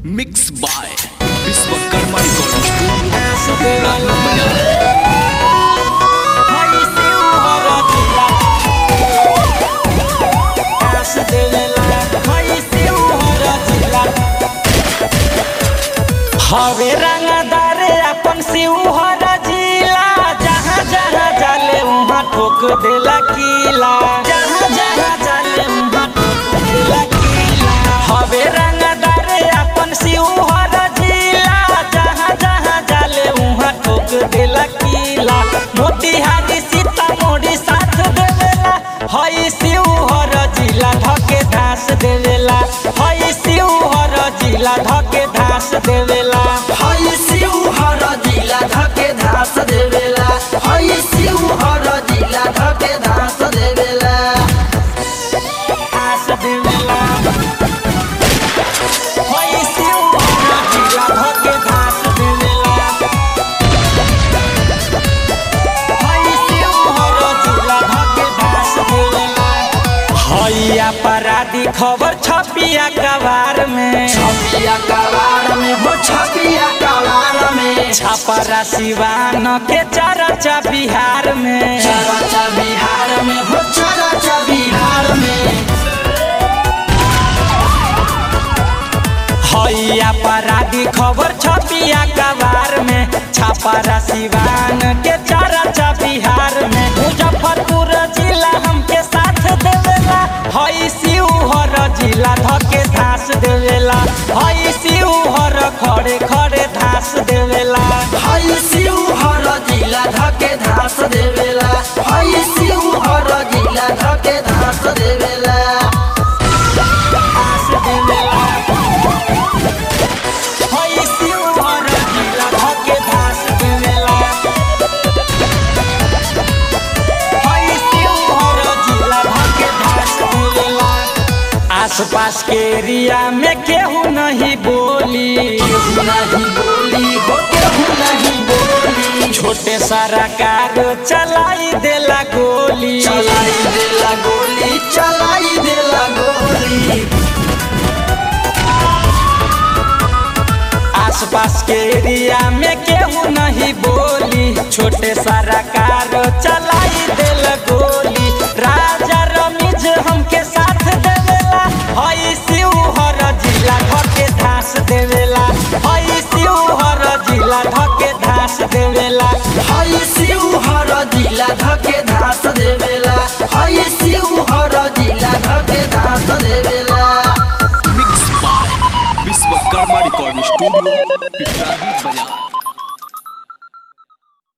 mix by Vishwakarma recording studio Rana Bazar हवे रंगदार अपन शिवहर जिला जहाँ जहाँ जाले उहाँ ठोक देला किला जहाँ जहाँ जाले उहाँ ठोक देला किला हवे रंगदार अपन शिवहर जिला जहाँ जहाँ जाले उहाँ ठोक देला किला मोतिहारी सीतामढ़ी साथ देवेला हई शिवहर जिला धके धास देवेला हई शिवहर जिला धके धास देवेला हई शिवहर जिला धके धास देवेला हई शिवहर जिला धके धास देवेला धास देवेला हई शिवहर जिला धके धास देवेला हई शिवहर जिला धके धास देवेला हई अपराधी खबर छपिया कबार में छपिया कवार में हो छपिया कवार में छपरा सिवान के चरचा बिहार में चरचा बिहार में हो चरचा बिहार में हई अपराधी खबर छपिया कबार में छपरा सिवान के चरचा बिहार में मुजफ्फरपुर जिला हमके साथ देवेला हई शिवहर जिला धके धास देवेला हई शिवहर खड़े खड़े धास देवेला हई शिवहर जिला धके धास देवेला हई शिवहर जिला धके धास देवेला धास देवेला हई शिवहर जिला धके धास देवेला हई शिवहर जिला धके धास देवेला आसपास के एरिया में केहू नहीं बोली केहू नहीं बोली हो केहू नहीं बोली छोटे सारा कार चलाई देला गोली चलाई देला गोली चलाई देला गोली आसपास के एरिया में केहू नहीं बोली छोटे सारा कार चलाई देल गोली राजा रमीज हमके साथ देवेला हई शिवहर जिला धके धास देवेला हई शिवहर जिला धके धास देवेला हई शिवहर जिला धके धास देवेला हई शिवहर जिला धके धास देवेला mix by Vishwakarma recording studio Piprahi बाजार